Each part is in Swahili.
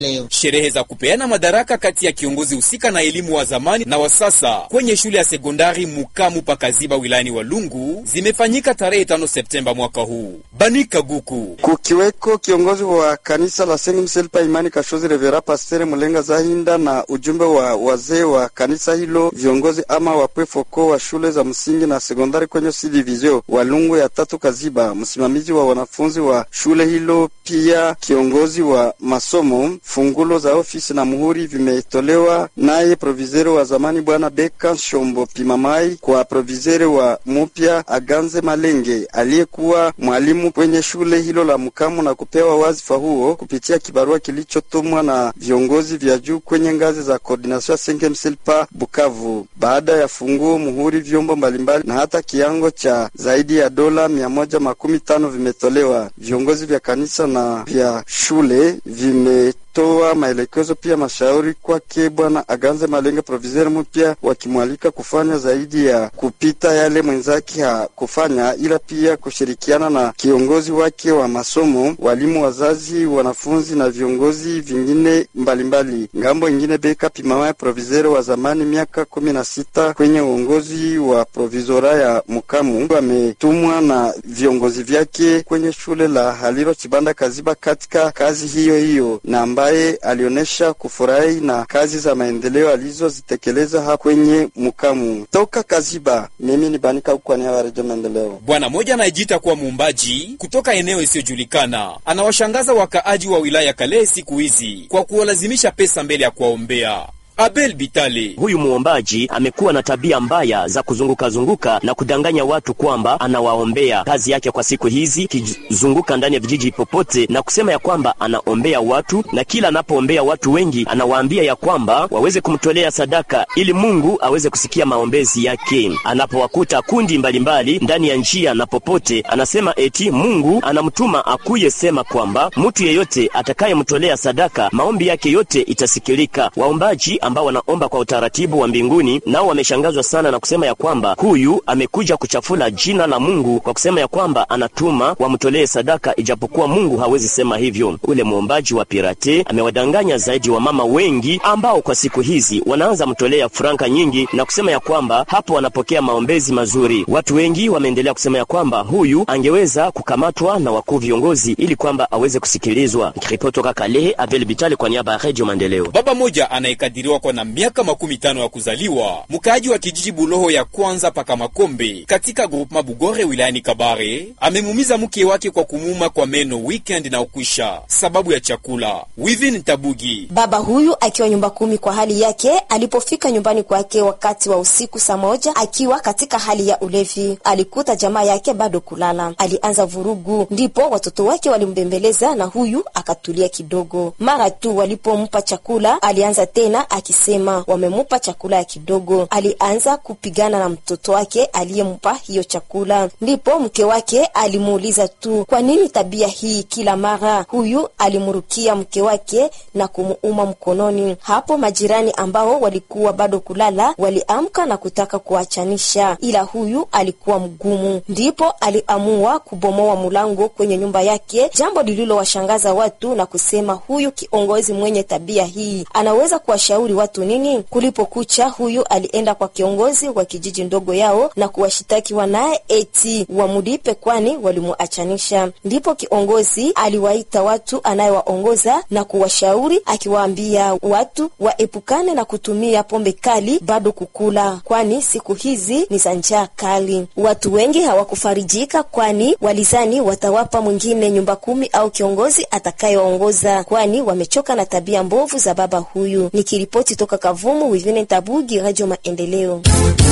leo. Sherehe za kupeana madaraka kati ya kiongozi husika na elimu wa zamani na wa sasa kwenye shule ya sekondari Mukamu Pakaziba wilayani Walungu zimefanyika tarehe 5 Septemba mwaka huu. Banika Guku kukiweko kiongozi wa kanisa la Saint Michel pa imani Kashozi Revera Pastere Mulenga Zahinda na ujumbe wa wazee wa kanisa hilo, viongozi ama wapwefoko wa shule za msingi na sekondari kwenye si division Walungu ya tatu Kaziba, msimamizi wa wanafunzi wa shule hilo, pia kiongozi wa masomo. Fungulo za ofisi na muhuri vimetolewa naye provisere wa zamani bwana Beka Shombo Pimamai kwa provisere wa mupya Aganze Malenge aliyekuwa mwalimu kwenye shule hilo la Mukamu na kupewa wazifa huo kupitia kibarua kilichotumwa na viongozi vya juu kwenye ngazi za koordination Sengemsilpa Bukavu. Baada ya funguo, muhuri, vyombo mbalimbali na hata kiango cha zaidi ya dola mia moja makumi tano vimetolewa. Viongozi vya kanisa na vya shule vime toa maelekezo pia mashauri kwake bwana Aganze Malenge proviseur mpya, wakimwalika kufanya zaidi ya kupita yale mwenzake hakufanya, ila pia kushirikiana na kiongozi wake wa masomo, walimu, wazazi, wanafunzi na viongozi vingine mbalimbali. Ngambo ingine, Beka Pimama proviseur wa zamani miaka kumi na sita kwenye uongozi wa provizora ya Mukamu ametumwa na viongozi vyake kwenye shule la Haliro Chibanda Kaziba katika kazi hiyo hiyo na ambaye alionyesha kufurahi na kazi za maendeleo alizozitekeleza hapa kwenye Mukamu. Toka Kaziba, mimi ni Banika kwa niaba ya Redio Maendeleo. Bwana mmoja anayejiita kuwa muumbaji kutoka eneo isiyojulikana anawashangaza wakaaji wa wilaya Kalehe siku hizi kwa kuwalazimisha pesa mbele ya kuwaombea. Abel Bitale Huyu muombaji amekuwa na tabia mbaya za kuzunguka zunguka na kudanganya watu kwamba anawaombea. Kazi yake kwa siku hizi kizunguka ndani ya vijiji popote na kusema ya kwamba anaombea watu, na kila anapoombea watu wengi anawaambia ya kwamba waweze kumtolea sadaka ili Mungu aweze kusikia maombezi yake. Anapowakuta kundi mbalimbali ndani ya njia na popote, anasema eti Mungu anamtuma akuye sema kwamba mtu yeyote atakayemtolea sadaka maombi yake yote itasikilika. Waombaji ambao wanaomba kwa utaratibu wa mbinguni nao wameshangazwa sana na kusema ya kwamba huyu amekuja kuchafula jina la Mungu kwa kusema ya kwamba anatuma wamtolee sadaka, ijapokuwa Mungu hawezi sema hivyo. Ule mwombaji wa pirate amewadanganya zaidi wa mama wengi ambao kwa siku hizi wanaanza mtolea franka nyingi na kusema ya kwamba hapo wanapokea maombezi mazuri. Watu wengi wameendelea kusema ya kwamba huyu angeweza kukamatwa na wakuu viongozi ili kwamba aweze kusikilizwa. Nikiripoti toka Kalehe, Abel Bitale kwa niaba ya Radio Maendeleo. baba moja anayekadiriwa kwa na miaka makumi tano ya kuzaliwa, mkaaji wa kijiji Buloho ya kwanza paka Makombe katika groupema Bugore wilayani Kabare, amemumiza mke wake kwa kumuma kwa meno weekend na ukwisha sababu ya chakula. Wivin Tabugi Baba huyu akiwa nyumba kumi kwa hali yake, alipofika nyumbani kwake wakati wa usiku saa moja akiwa katika hali ya ulevi, alikuta jamaa yake bado kulala. Alianza vurugu, ndipo watoto wake walimbembeleza na huyu akatulia kidogo. Mara tu walipompa chakula, alianza tena akisema wamemupa chakula ya kidogo. Alianza kupigana na mtoto wake aliyempa hiyo chakula, ndipo mke wake alimuuliza tu kwa nini tabia hii kila mara. Huyu alimrukia mke wake na kumuuma mkononi. Hapo majirani ambao walikuwa bado kulala waliamka na kutaka kuachanisha, ila huyu alikuwa mgumu, ndipo aliamua kubomoa mlango kwenye nyumba yake, jambo lililowashangaza watu na kusema huyu kiongozi mwenye tabia hii anaweza kuwashauri watu nini? Kulipokucha, huyu alienda kwa kiongozi wa kijiji ndogo yao na kuwashitaki wanaye eti wamulipe, kwani walimuachanisha. Ndipo kiongozi aliwaita watu anayewaongoza na kuwashauri akiwaambia watu waepukane na kutumia pombe kali bado kukula, kwani siku hizi ni za njaa kali. Watu wengi hawakufarijika, kwani walizani watawapa mwingine nyumba kumi au kiongozi atakayewaongoza, kwani wamechoka na tabia mbovu za baba huyu. Nikiripoti toka Kavumu, Wivine Tabugi, Radio Maendeleo.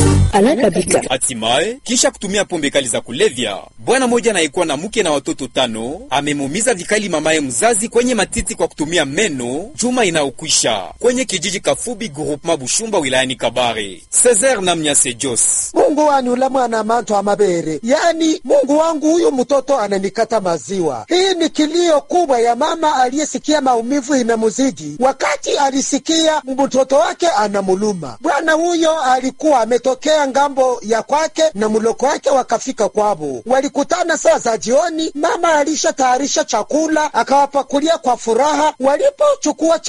Hatimaye, kisha kutumia pombe kali za kulevya, bwana mmoja anayekuwa na mke na watoto tano amemuumiza vikali mamaye mzazi kwenye matiti kwa kutumia meno juma inayokwisha kwenye kijiji Kafubi groupement Bushumba wilayani Kabare. Cesar Namnyase Jos Mungu wanyula mwana manto amabere, yaani Mungu wangu, huyu mtoto ananikata maziwa. Hii ni kilio kubwa ya mama aliyesikia maumivu imemuzidi wakati alisikia mtoto wake anamuluma. Bwana huyo alikuwa ametokea akatokea ngambo ya kwake na mloko wake wakafika kwabo. Walikutana saa za jioni, mama alishatayarisha chakula akawapakulia kwa furaha. Walipochukua